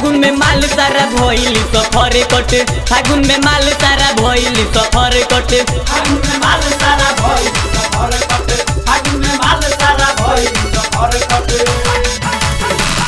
फागुन में माल सारा भइली सफर कट फागुन में माल सारा भइली सफर कट फागुन में माल सारा भइल सफर कटे फागुन में माल सारा भइल सफर कटे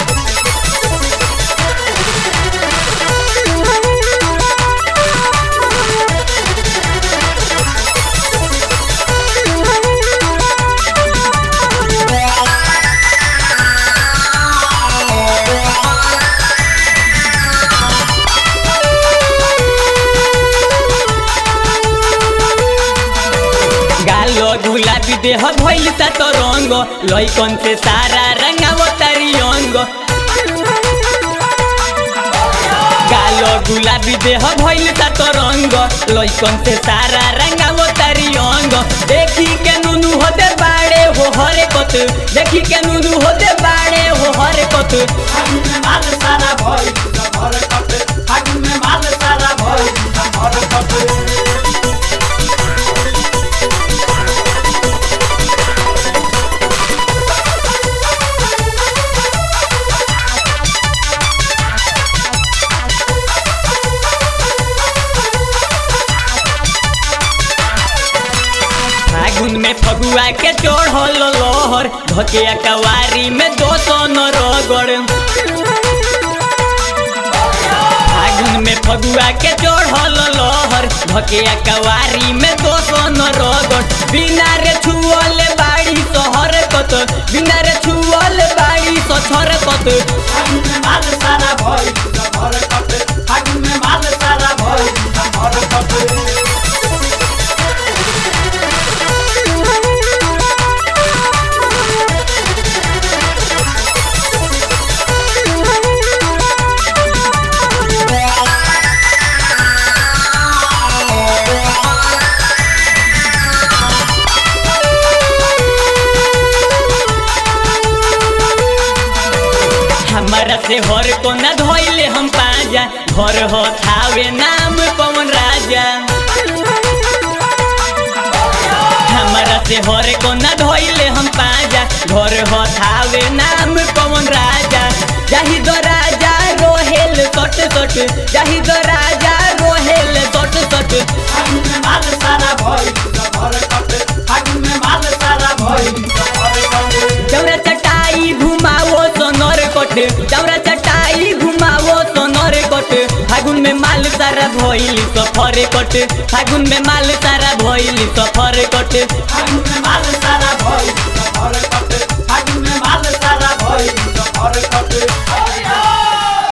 गालो गुलाबी देह भइल सा तो रंग लइकन से सारा रंगाव तारी अंग गालो गुलाबी देह भइल सा तो रंग लइकन से सारा रंगाव तारी अंग देखी के नुनु होते बाड़े हो हरे कत देखी के नुनु होते बाड़े हो हरे कत फागुन में माल सारा भइल सफर कटे फागुन में माल सारा भइल सफर कटे फागुन में फगुआ के चढ़ल लोहर धकिया कवारी में दो सन रगड़ फागुन में फगुआ के चढ़ल लोहर धकिया कवारी में दो सन रगड़ बिना रे छुअल बाड़ी सहर कत बिना रे छुअल बाड़ी सछर कत फागुन में माल सारा भइल सफर कटे फागुन में माल सारा भइल सफर कटे हमारा से हर को न धोइले हम पाजा घर हो थावे नाम पवन राजा हमारा से हर को न धोइले हम पाजा घर हो थावे नाम पवन राजा जाहि दो राजा रोहेल सट सट जाहि दो राजा रोहेल सट सट फागुन में माल सारा भइल सफर कटे फागुन में माल सारा भइल सफर कटे चौरा चटाई घुमावो सोनर कोट चौरा चटाई घुमावो सोनर कोट फागुन में माल सारा भइली सफर कोट फागुन में माल सारा भइली सफर कोट फागुन में माल सारा